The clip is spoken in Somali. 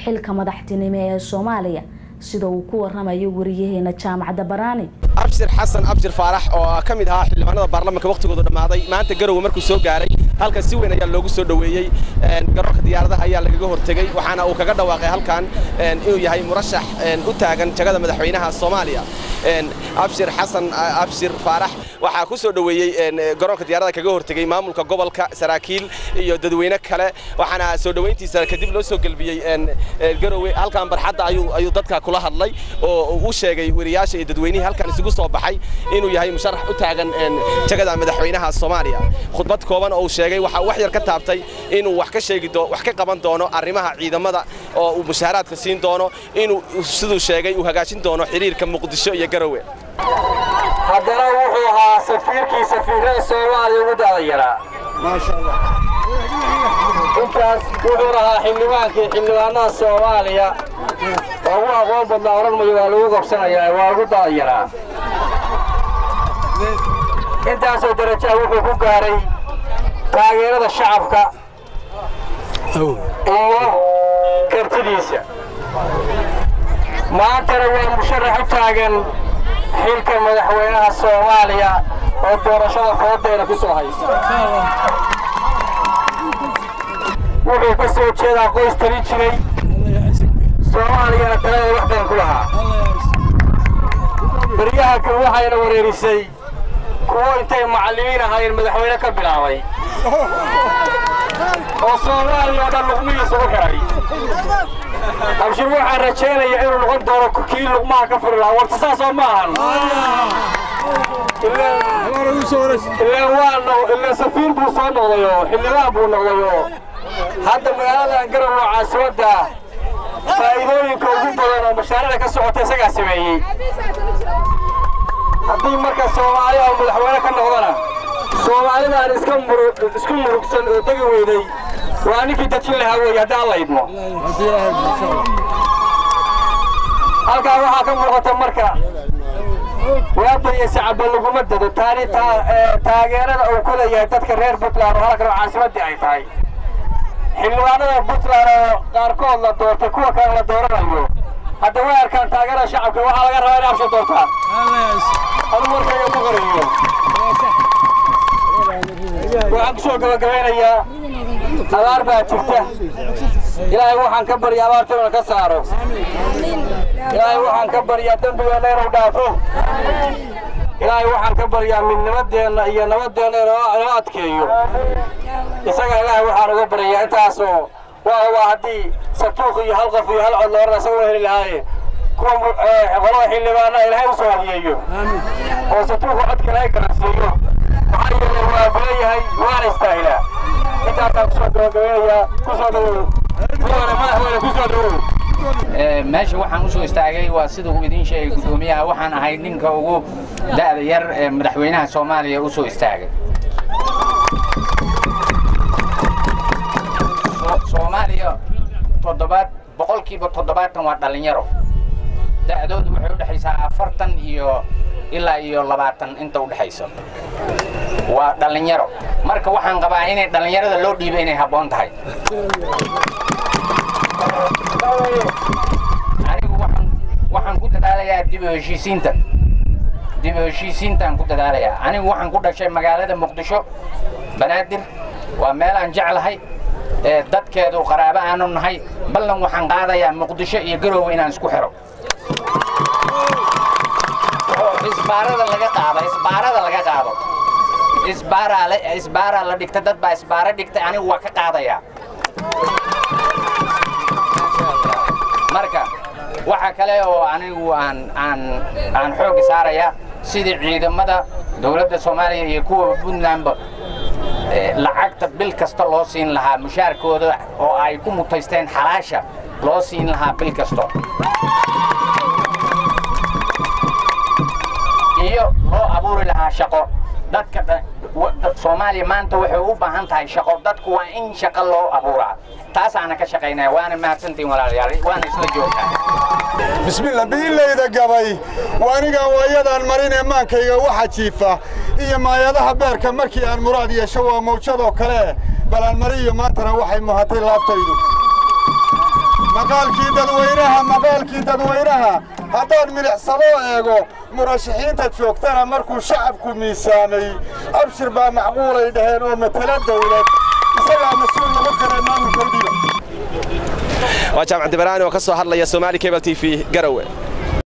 xilka madaxtinimo ee soomaaliya sida uu ku waramayo wariyaheena jaamacadda baraani abshir xasan abshir faarax oo ka mid ahaa xildhibaanada baarlamaanka wakhtigoodu dhammaaday maanta garowe markuu soo gaaray halkan si weyn ayaa loogu soo dhoweeyey garoonka diyaaradaha ayaa lagaga hortegey waxaana uu kaga dhawaaqay halkan inuu yahay murashax u taagan jagada madaxweynaha soomaaliya abshir xasan abshir faarax waxaa ku soo dhoweeyey garoonka diyaaradaha kaga hortegey maamulka gobolka saraakiil iyo dadweyne kale waxaana soo dhoweyntiisa kadib loo soo gelbiyey garowe halkan barxadda ayuu dadka kula hadlay oo u sheegay wariyaasha iyo dadweynihii halkan isugu soo baxay inuu yahay musharax u taagan jagada madaxweynaha soomaaliya khudbad kooban oo uu sheegay waxa wax yar ka taabtay inuu wax ka sheegi doo wax ka qaban doono arrimaha ciidamada oo uu mushaaraadka siin doono inuu siduu sheegay uu hagaajin doono xiriirka muqdisho iyo garowe haddana wuxuu ahaa safiirkii safiirada soomaaliya ugu da'dayaraa intaas wuxuu ahaa xildhibaankii xildhibaanada soomaaliya oo ugu aqoon badnaa odhan mayo waa lagu qabsanayaa waa ugu da'dayaraa intaasoo darajaha wuxuu ku gaaray taageerada shacabka iyo kartidiisa maantana waa musharax u taagan xilka madaxweynaha soomaaliya oo doorashada foodeena ku soo haysta wuxuu ka soo jeedaa qoys tali jiray soomaaliyana talada wax badan ku lahaa baryaha kan waxayna wareerisay kuwo intay macallimiin ahaayeen madaxweyne ka bilaabay oo soomaaliya oo dhan luqmihiisa u xidhay abshir waxaan rajaynayaa inuu noqon doono kii luqmaha ka furi lahaa warta saasoo ma ahan ilaan waa ilaan safiir buu soo noqdayoo xildhibaan buu noqdayoo hadda magaaladan garow oo caasimadda faa'iidooyinka ugu badan oo mashaariicda ka socota isagaa sameeyey haddii marka soomaali oo madaxweyne ka noqdana soomaalidaan iska isku murugsan oo degi weyday waa ninkii dajin lahaa weeye haddii alla idmo halkaa waxaa ka muuqata marka waabaya sacaba laguma dado taani taageerada uu ku leeyahay dadka reer puntland oo halkan oo caasimaddii ay tahay xildhibaanada puntland oo qaarkood la doortay kuwa kale la dooranayo hadda way arkaan taageerada shacabka waxaa laga rabaa inay absha doortaan adu markayga ku qorayo waxaan ku soo gabagabaynayaa abaar baa jirta ilaahay waxaan ka barya abaarta inuu ka saaro ilaahay waxaan ka baryaa dembigeenna inuu dhaafo ilaahay waxaan ka baryaa midnimadeenna iyo nabadeenna inoo adkeeyo isaga ilaahay waxaan uga baryayaa intaasoo waa waa haddii satuuq iyo hal qof iyo hal cod loorana isaga heli lahaaye kuwa qolada xildhibaana ilaahay u soo hadiyeeyo oo satuuqa codka ilaahay garansiiyo maxaa yeelay waa buleeyahay waana istaahilaa intaasaan kusoo gabagabeynayaa kusoo dhawow kuwana madaxweyne kusoo dhawow meesha waxaan u soo istaagay waa sida uu idiin sheegay guddoomiyaha waxaan ahay ninka ugu da'da yar ee madaxweynaha soomaaliya u soo istaagay soomaaliya toddobaad boqolkiiba toddobaatan waa dhallinyaro da'doodu waxay u dhexaysaa afartan iyo ilaa iyo labaatan inta u dhexayso waa dhallinyaro marka waxaan qabaa inay dhallinyarada loo dhiibo inay habboon tahay anigu waxaan waxaan ku dadaalayaa dib u heshiisiinta dib u heshiisiintaan ku dadaalayaa anigu waxaan ku dhashay magaalada muqdisho banaadir waa meel aan jeclahay ee dadkeedu qaraabo aanu nahay ballan waxaan qaadayaa muqdisho iyo garoowe inaan isku xiro isbaarada laga qaado isbaarada laga qaado isbaaraa la isbaaraa la dhigta dad baa isbaara dhigtay anigu waa ka qaadayaa marka waxa kale oo anigu aan aan aan xoogga saarayaa sidii ciidamada dowladda soomaaliya iyo kuwa puntlandba lacagta bil kasta loo siin lahaa mushaarkooda oo ay ku mutaysteen xalaasha loo siin lahaa bil kasto iyo loo abuuri lahaa shaqo dadka soomaaliya maanta waxay u baahan tahay shaqo dadku waa in shaqo loo abuuraa taasaana ka shaqaynaya waana mahadsantiin walaalayaal waana isla joogtaa bismillah biilayda gabay waanigaan waayadaan marin ee maankayga waxa jiifa iyo maayadaha beerka markii aan muraad yeesho waa mawjadoo kale balaan mariyo maantana waxay muhatay laabtaydu maqaalkii dadweynaha maqaalkii dadweynaha haddaan milicsado eego murashaxiinta joogtana markuu shacabku miisaamay abshir baa macquulay dhaheen oo matala dawlad isagaa mas-uul lagu kale maamulka udhiba waa jaamac dibaraani oo ka soo hadlaya somaali cable t v garowe